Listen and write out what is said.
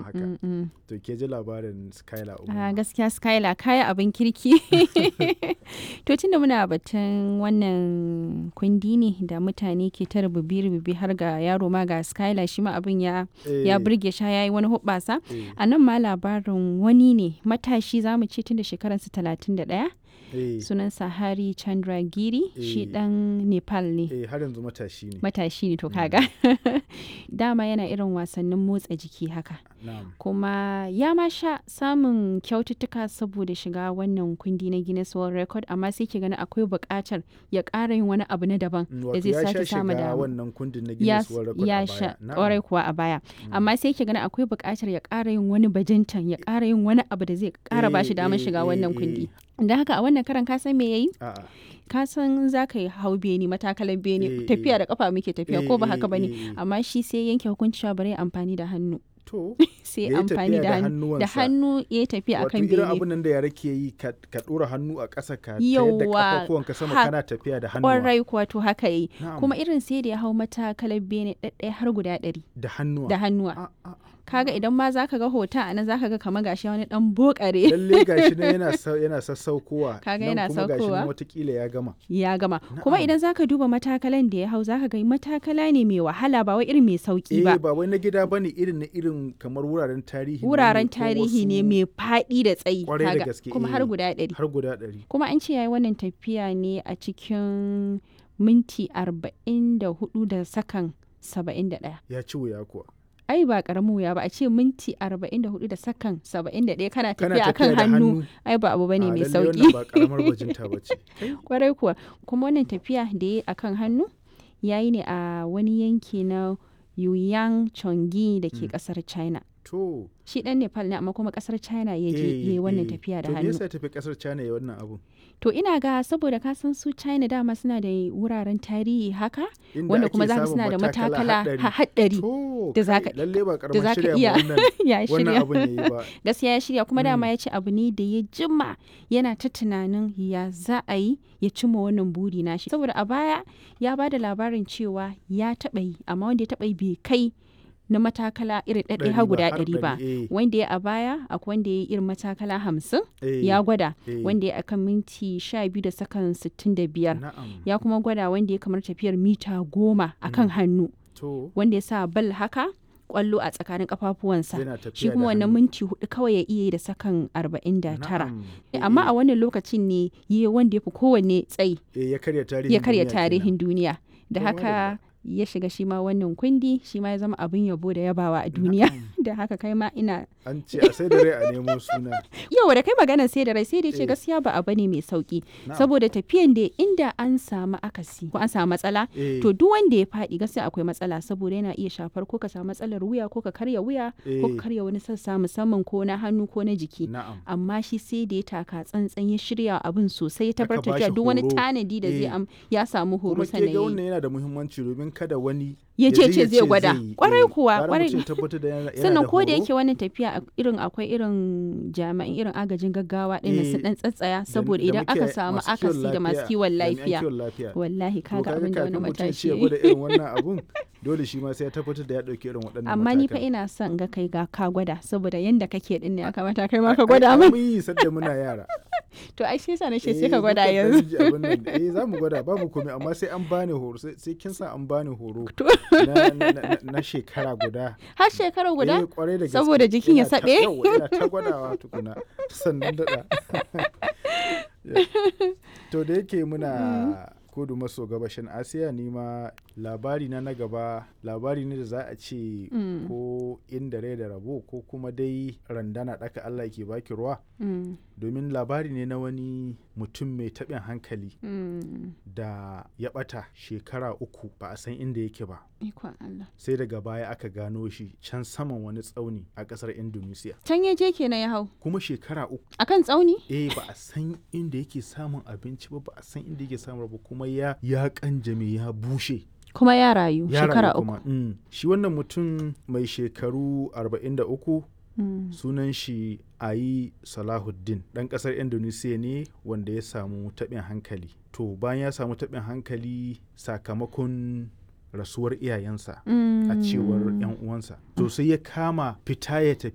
haka mm, mm. to ke ji labarin skylar a umar gaskiya skylar kaya abin kirki to tunda muna batun wannan kundi ne da mutane ke ta rububi-rububi har ga yaro ma ga skylar shi ma abin ya ya burge sha yayi wani hubbasa a nan ma labarin wani ne matashi zamu ce tun da shekararsa talatin da ɗaya sunansa hari chandragiri shi Eh. dan nepal ne eh har yanzu matashi ne matashi ne to kaga dama yana irin wasannin motsa jiki haka na'am kuma ya ma sha samun kyaututtuka saboda shiga wannan kundi na Guinness World Record amma sai ke gani akwai buƙatar ya ƙara yin wani abu na daban Mm, da wato zai ya sha sake samu shiga da wannan kundin na ya, Guinness World Record ya a sha baya. Na'am. ƙwarai kuwa a baya amma sai ke gani akwai buƙatar ya ƙara yin wani bajintan ya ƙara yin wani abu da zai ƙara ba shi Eh, damar eh, shiga eh, wannan eh. kundi da haka a wannan karan ka san me yayi A'a. ka san za ka yi hau beni matakalan beni Eh, tafiya eh. da kafa muke tafiya Eh, ko ba eh, haka bane eh, eh. amma shi sai yanke hukunci cewa bari ya amfani da hannu To, sai Ya yi amfani tafiya da da hannu da hannuwansa. hannu ya yi tafiya wato akan irin bene abin nan da yara ke yi ka ka ɗora hannu a ƙasa ka tayar da Yauwa, ƙafafuwanka sama ha- kana tafiya da hannuwa. kwarai kuwa to haka yi Na'am. kuma irin sai da ya hau matakalar bene ɗaɗɗaya har guda ɗari Da hannuwa. da hannuwa A- a- kaga idan ma zaka ga hoton a nan zaka ga kamar gashi wani dan bokare Lalle gashi nan yana sau- yana sassaukowa. Kaga nan yana kuma gashi nan saukowa. watakila ya gama. ya gama kuma Na'am. idan zaka duba matakalan da ya hau zaka ga matakala ne mai wahala ba wai irin mai sauki Eh ba ba wai na gida bane irin na irin kamar wuraren tarihi. ne wuraren ko tarihi ne wasu- mai faɗi da tsayi Kwarai da kaga gaske, kuma eh. har guda ɗari Har guda ɗari. kuma an ce yayi wannan tafiya ne a cikin minti arba'in da hudu da sakan saba'in da ɗaya Ya ci wuya kuwa. ai ba karamin wuya ba a ce minti 44 da sakan 71 kana Kana tafiya akan da hannu ai ba abu bane A, mai lalle sauki wannan ba karamar bajinta ba ce. kwarai kuwa kuma wannan tafiya da ya akan hannu yayi ne a wani yanki na Yuyang Chongi da ke kasar China To. shi dan Nepal ne amma kuma kasar China ya je eh, yayi wannan eh. tafiya da To me hannu yasa ya tafi kasar China ya wannan abu? to ina ga saboda ka san su China dama suna da wuraren tarihi haka Inda wanda ake kuma zaka samun suna da matakala haɗari. ha- haɗari To, da kai, zaka- lalle ba da karamar zaka shirya iya ma wannan ya wannan shirya abun yayi ba. gaskiya ya shirya kuma dama Mm. ya ce abu ne da ya jima yana ta tunanin ya za a yi ya cimma wannan buri nashi saboda a baya ya ba da labarin cewa ya taɓa yi amma wanda ya taɓa yi bai kai na matakala irin ɗaɗɗaya Ɗari har ba, guda har ɗari ba ɗari, eh, wanda ya a baya akwai wanda ya yi irin matakala hamsin eh, ya gwada eh. wanda ya akan minti sha biyu da sakan sittin da biyar Na'am. ya kuma gwada wanda ya kamar tafiyar mita goma akan hannu To, wanda ya sa bal haka kwallo a tsakanin kafafuwansa yana tafiya shi da kuma wannan hannu. minti hudu kawai ya iya yi da sakan arba'in da tara Na'am. Eh, amma Eh, a wannan lokacin ne yi wanda ya fi kowanne tsayi eh, ya karya tarihin ya karya duniya kenan. tarihin duniya da Oh, haka ya shiga shi ma wannan kundi shi ma ya zama abin yabo da yabawa a duniya da haka kai ma ina An ce a sai da rai a nemo suna. yau da kai magana sai da rai sai da ce Eh. gaskiya ba abu ne mai sauki Na'am. saboda tafiyan da inda an samu akasi ko an samu matsala Eh, to duk wanda ya faɗi gaskiya akwai matsala saboda yana iya shafar ko ka samu matsalar wuya ko ka karya wuya ko Eh. ka karya wani sassa musamman ko na hannu ko na jiki Na'am. amma shi sai da ya taka tsantsan ya shirya abin sosai ya Aka tabbatar bashi da duk wani horo. tanadi da zai Eh. am ya samu horo Kuma ke sannan ga ya yi. wannan yana da muhimmanci domin kada wani ya ce ce ya zai gwada yi. kwarai Eh, kuwa gara kwarai mutum ya tabbatar da yana- yana sannan da ko da horo. yake wannan tafiya a- irin akwai irin jami'an irin agajin gaggawa ɗin Eh, sun dan tsatsaya Da- saboda da idan aka muke- samu masu kiwon akasi da masu kiwon jami'an lafiya kiwon lafiya. wallahi To kaga abin da wani kafin mutum ya ce matashi ya ya yi. gwada irin wannan abun dole shi ma sai ya tabbatar da ya ɗauki irin waɗannan amma ni fa matakan. ina son ga kai ga ka gwada saboda yanda kake din ne ya kamata kai ma Ai- ka ai- gwada ai min mun yi sadda muna yara to ai shi yasa na ce Eh, sai ka gwada mukan yanzu ɗan ji abin nan. eh za mu gwada babu komai amma sai an bani horo sai sai kin sa an bani horo To. na, na, na, na shekara guda har shekara guda eh, kwarai da gaske. Saboda jikin ya Ina ta- saɓe? yawwa, ina ta gwadawa tukuna sannan daɗa to da yake muna kudu maso gabashin asiya ni ma labari na na gaba labari ne da za a ce Mm. ko inda rai da rabo ko kuma dai randana ɗaka allah ke baki ruwa Mm, domin labari ne na wani mutum mai taɓin hankali mm. da ya ɓata shekara uku ba a san inda yake ba ikon Allah sai daga baya aka gano shi can saman wani tsauni a ƙasar indonesia can ya je kenan ya hau kuma shekara uku akan tsauni eh ba a san inda yake samun abinci ba ba a san inda yake samun ba kuma ya ya kanjame ya bushe kuma ya rayu ya shekara rayu uku kuma mm. shi wannan mutum mai shekaru 43 Mm, sunan shi ayi salahuddin ɗan ƙasar indonesia ne wanda ya samu taɓin hankali to bayan ya samu taɓin hankali sakamakon rasuwar iyayensa a cewar 'yan uwansa to sai ya kama fita ya tafi